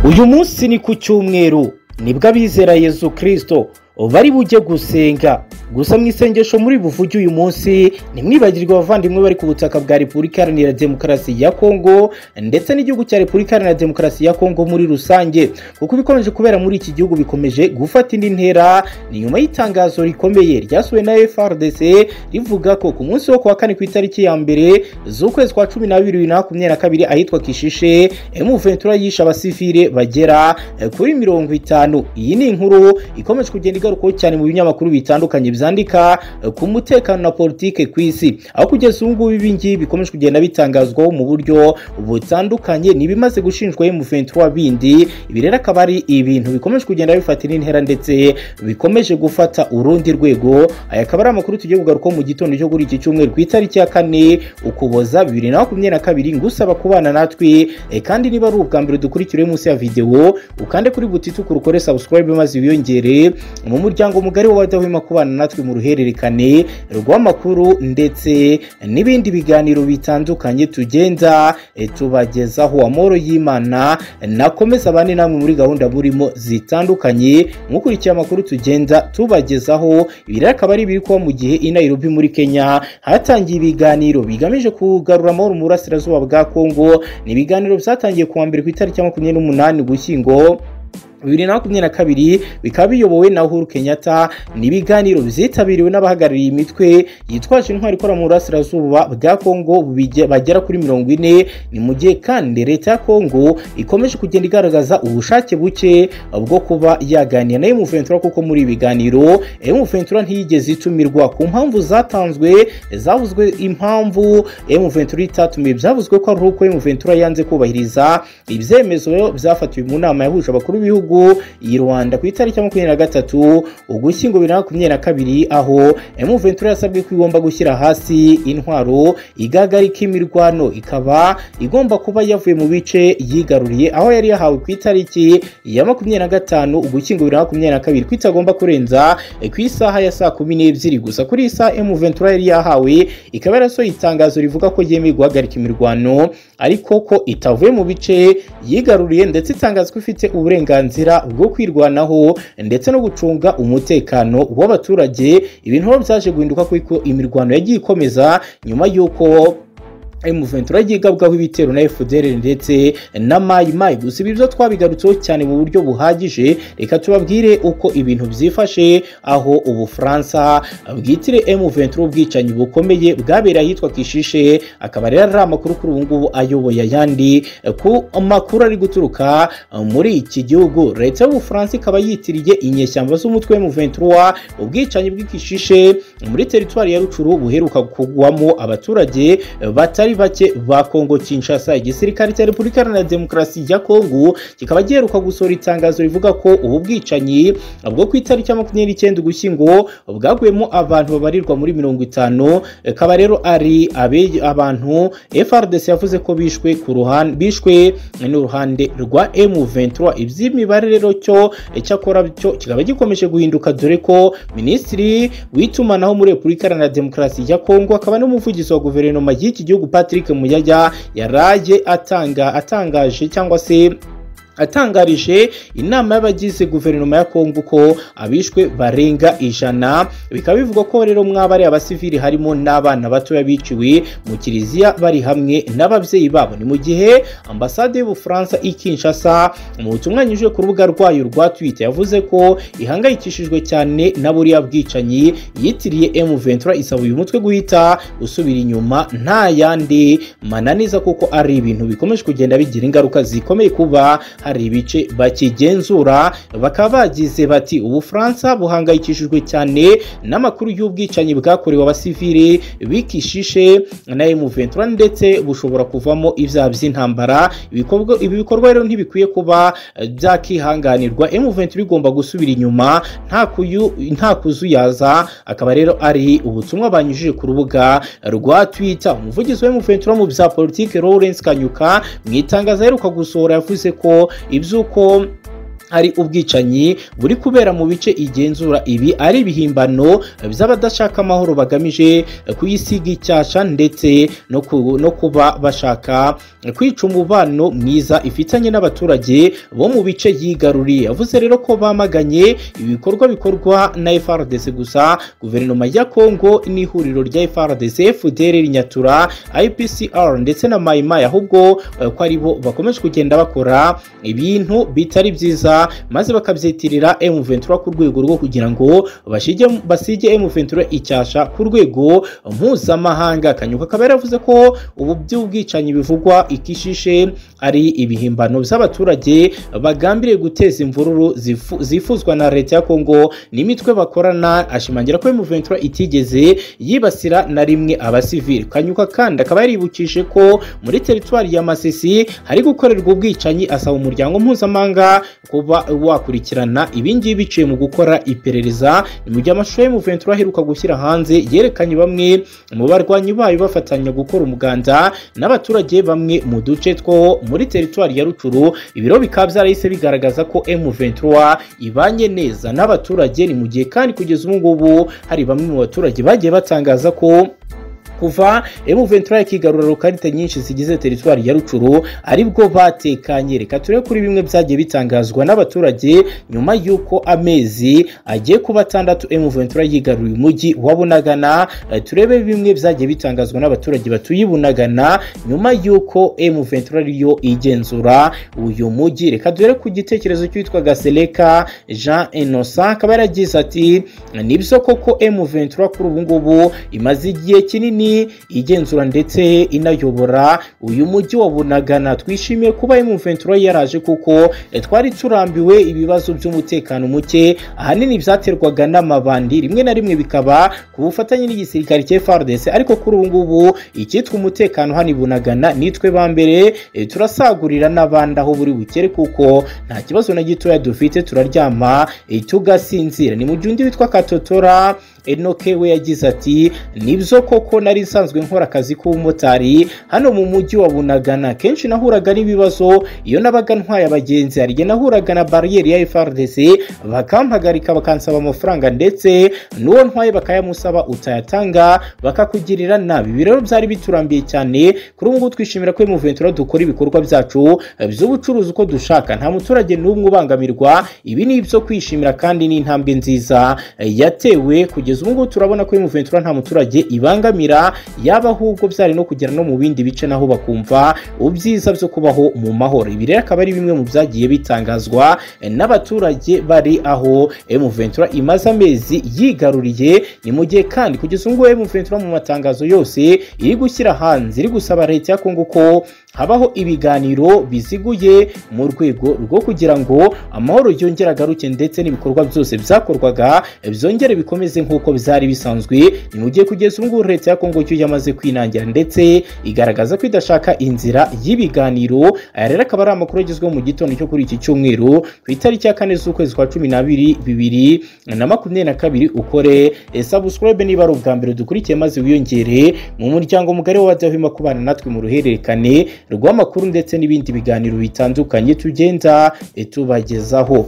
uyu munsi ni ku cyumweru nibwo abizera yezu kirisito bari bujye gusenga gusa mu isengesho muri buvuge uyu munsi ntimwibagirwe abavandimwe bari ku butaka bwa repubulika iharanira demokarasi ya kongo ndetse n'igihugu cya repubulika iharanira demokarasi ya kongo muri rusange kuko ibikomeje kubera muri iki gihugu bikomeje gufata indi ntera ni nyuma y'itangazo rikomeye ryasuwe na frdc rivuga ko ku munsi wo kuwa kane ku itariki ya mbere z'ukwezi kwa cumi n'abiri bibiri na makumyabiri na kabiri ahitwa kishishe emuventura yishe abasivire bagera kuri mirongo itanu iyi ni inkuru ikomeje kugenda igarukaho cyane mu binyamakuru bitandukanye byandika ku mutekano na politike ku isi aho kugeza ubu ngubu ibi ngibi bikomeje kugenda bitangazwaho mu buryo butandukanye n'ibimaze gushinjwa M23 bindi ibi rero akaba ari ibintu bikomeje kugenda bifata indi ntera ndetse bikomeje gufata urundi rwego aya akaba ari amakuru tugiye kugarukaho mu gitondo cyo kuri iki cyumweru ku itariki ya kane ukuboza bibiri na makumyabiri na kabiri ngusaba kubana natwe e, kandi niba ari ubwa mbere dukurikiriwe munsi ya videwo ukande kuri butituku ukore subscribe maze wiyongere mu muryango mugari w'abadahwema kubana natwe mu ruhererekane rw'amakuru ndetse n'ibindi biganiro bitandukanye tugenda tubagezaho amahoro y'imana nakomeza abane namwe muri gahunda burimo zitandukanye mukurikiye amakuru tugenda tubagezaho ibi rero akaba ari ibiri kuba mu gihe i Nairobi muri Kenya hatangiye ibiganiro bigamije kugarura amahoro mu burasirazuba bwa Kongo ni ibiganiro byatangiye kuwa mbere ku itariki ya makumyabiri n'umunani ugushyingo bibiri na makumyabiri na kabiri bikaba biyobowe na uhuru kenyatta n'ibiganiro byitabiriwe n'abahagarariye imitwe yitwaje intwari ikora mu burasirazuba bwa kongo bagera kuri mirongo ine ni mu gihe kandi leta ya kongo ikomeje kugenda igaragaza ubushake buke bwo kuba yaganira na emuventura kuko muri ibi biganiro emuventura ntiyigeze itumirwa ku mpamvu zatanzwe zavuzwe impamvu emuventura itatumiwe byavuzwe ko ari uko emuventura yanze kubahiriza ibyemezo byafatiwe mu nama yahuje abakuru b'ibihugu y'igihugu i rwanda ku itariki ya makumyabiri na gatatu ugushyingo bibiri na makumyabiri na kabiri aho emuventura yasabwe ko igomba gushyira hasi intwaro igagarika imirwano ikaba igomba kuba yavuye mu bice yigaruriye aho yari yahawe ku itariki ya makumyabiri na gatanu ugushyingo bibiri na makumyabiri na kabiri ko itagomba kurenza ku isaha ya saa kumi n'ebyiri gusa kuri iyi saha emuventura yari yahawe ikaba yarasohoye itangazo rivuga ko yemeye guhagarika imirwano ariko ko itavuye mu bice yigaruriye ndetse itangaza ko ifite uburenganzira bwo kwirwanaho ndetse no gucunga umutekano w'abaturage ibintu byaje guhinduka kuko imirwano yagiye ikomeza nyuma y'uko emuventura ryigabwaho ibitero na fdr ndetse na mayimayi gusa ibi byo twabigarutseho cyane mu buryo buhagije reka tubabwire uko ibintu byifashe aho ubufaransa bwitire emuventura ubwicanyi bukomeye bwabereye ahitwa kishishe akaba rero ari amakuru kuri ubu ngubu ayoboye ayandi ku makuru ari guturuka muri iki gihugu leta y'ubufaransa ikaba yitiriye inyeshyamba z'umutwe w'emuventura ubwicanyi bw'ikishishe muri teritwari ya rucuru buheruka kugwamo abaturage batari batari bake ba kongo kinshasa igisirikare cya repubulika iharanira demokarasi ya kongo kikaba giheruka gusohora itangazo rivuga ko ubu bwicanyi bwo ku itariki ya makumyabiri n'icyenda ugushyingo bwaguyemo abantu babarirwa muri mirongo itanu akaba rero ari abantu frdc yavuze ko bishwe ku ruhande bishwe n'uruhande rwa m23 iby'imibare rero cyo cyakora cyo kikaba gikomeje guhinduka dore ko minisitiri w'itumanaho muri repubulika iharanira demokarasi ya kongo akaba n'umuvugizi wa guverinoma y'iki gihugu patrick muyaya yaraye atanga atangaje cyangwa se atangarije inama y'abagize guverinoma ya kongo ko abishwe barenga ijana bikaba bivugwa ko rero mwaba ari abasivili harimo n'abana batoya biciwe mu kiliziya bari hamwe n'ababyeyi babo ni mu gihe ambasade y'ubufaransa i kinshasa mu butumwa yanyujije ku rubuga rwayo rwa twitter yavuze ko ihangayikishijwe cyane na buriya bwicanyi yitiriye m23 isaba uyu mutwe guhita usubira inyuma nta yandi mananiza kuko ari ibintu bikomeje kugenda bigira ingaruka zikomeye kuba hari ibice bakigenzura bakaba bagize bati ubufaransa buhangayikishijwe cyane n'amakuru y'ubwicanyi bwakorewe abasivili bikishishe na M23 ndetse bushobora kuvamo ibyaha by'intambara ibi bikorwa rero ntibikwiye kuba byakihanganirwa M23 igomba gusubira inyuma nta kuzuyaza akaba rero ari ubutumwa banyujije ku rubuga rwa Twitter umuvugizi wa M23 mu bya politike Lawrence Kanyuka mu itangazo aheruka gusohora yavuze ko iby'uko hari ubwicanyi buri kubera mu bice igenzura ibi ari ibihimbano by'abadashaka amahoro bagamije kuyisiga icyasha ndetse no ku- no kuba bashaka kwica umubano mwiza ifitanye n'abaturage bo mu bice yigaruriye yavuze rero ko bamaganye ibikorwa bikorwa na FRDC gusa guverinoma ya Kongo n'ihuriro rya FRDC FDLR Nyatura IPCR ndetse na Maimai ahubwo eh, ko ari bo bakomeje kugenda bakora ibintu bitari byiza maze bakabyitirira M23 ku rwego rwo kugira ngo bashige basige M23 icyasha ku rwego mpuzamahanga Kanyuka akaba yaravuze ko ubu by'ubwicanyi bivugwa ikishishe ari ibihimbano by'abaturage bagambiriye guteza imvururu zifu- zifuzwa na leta ya Kongo n'imitwe bakorana ashimangira ko M23 itigeze yibasira na rimwe abasivili Kanyuka kandi akaba yaribukije ko muri teritwari ya Masisi hari gukorerwa ubwicanyi asaba umuryango mpuzamahanga kuba wakurikirana ibingibi biciye mu gukora iperereza ni mu gihe amashusho ya M23 aheruka gushyira hanze yerekanye bamwe mu barwanyi bayo bafatanya gukora umuganda n'abaturage bamwe mu duce two muri teritwari ya Rucuru ibiro bikaba byarahise bigaragaza ko M23 ibanye neza n'abaturage ni mu gihe kandi kugeza ubu ngubu hari bamwe mu baturage bagiye batangaza ko kuva M23 yakigarura rukarita nyinshi zigize teritwari ya Rucuru aribwo batekanye reka turebe kuri bimwe byagiye bitangazwa n'abaturage nyuma y'uko amezi agiye kuba atandatu M23 yigaruriye umujyi wa Bunagana Eh, turebe bimwe byagiye bitangazwa n'abaturage batuye i Bunagana nyuma y'uko M23 yo igenzura uyu mujyi reka dore ku gitekerezo cy'uwitwa Gaseleka Jean Innocent akaba yaragize ati nibyo koko M23 kuri ubu ngubu imaze igihe kinini igenzura ndetse inayobora uyu mujyi wa Bunagana twishimiye kuba M23 yaraje kuko eh, twari turambiwe ibibazo by'umutekano muke ahanini byaterwaga n'amabandi rimwe na rimwe bikaba ku bufatanye n'igisirikare cya FARDC ariko kuri ubu ngubu icyitwa umutekano hano i Bunagana nitwe ba mbere eh, turasagurira n'abandi aho buri bukere kuko nta kibazo na gitoya dufite turaryama eh, tugasinzira ni mu gihe undi witwa Katotora Enoke we yagize ati nibyo koko nari nsanzwe nkora akazi k'ubumotari hano mu mujyi wa Bunagana kenshi nahuraga n'ibibazo iyo nabaga ntwaye abagenzi hari igihe nahuraga na bariyeri ya FRDC bakampagarika bakansaba amafaranga ndetse n'uwo ntwaye bakayamusaba utayatanga bakakugirira nabi ibi rero byari biturambiye cyane kuri ubu ngubu twishimira ko M23 dukora ibikorwa byacu eh, by'ubucuruzi uko dushaka nta muturage n'umwe ubangamirwa ibi ni ibyo kwishimira kandi ni intambwe nziza eh, yatewe kugeza ubu ngubu turabona ko M23 nta muturage ibangamira yaba ahubwo byari no kugera no mu bindi bice naho bakumva ubyiza byo kubaho mu mahoro ibi rero akaba ari bimwe mu byagiye bitangazwa eh, n'abaturage bari aho M23 imaze amezi yigaruriye ni mu gihe kandi kugeza ubu ngubu M23 mu matangazo yose iri gushyira hanze iri gusaba leta ya Kongo ko habaho ibiganiro biziguye mu rwego rwo kugira ngo amahoro yongere agaruke ndetse n'ibikorwa byose byakorwaga byongere bikomeze nk'uko byari bisanzwe ni mu gihe kugeza ubu ngubu leta ya kongo cyo yamaze kwinangira ndetse igaragaza ko idashaka inzira y'ibiganiro aya rero akaba ari amakuru agezweho mu gitondo cyo kuri iki cyumweru ku itariki ya kane z'ukwezi kwa cumi n'abiri bibiri na makumyabiri na kabiri ukore eh, subscribe niba ari ubwa mbere dukurikiye maze wiyongere mu muryango mugari w'abadahwema kubana natwe mu ruhererekane rw'amakuru ndetse n'ibindi biganiro bitandukanye tugenda eh, tubagezaho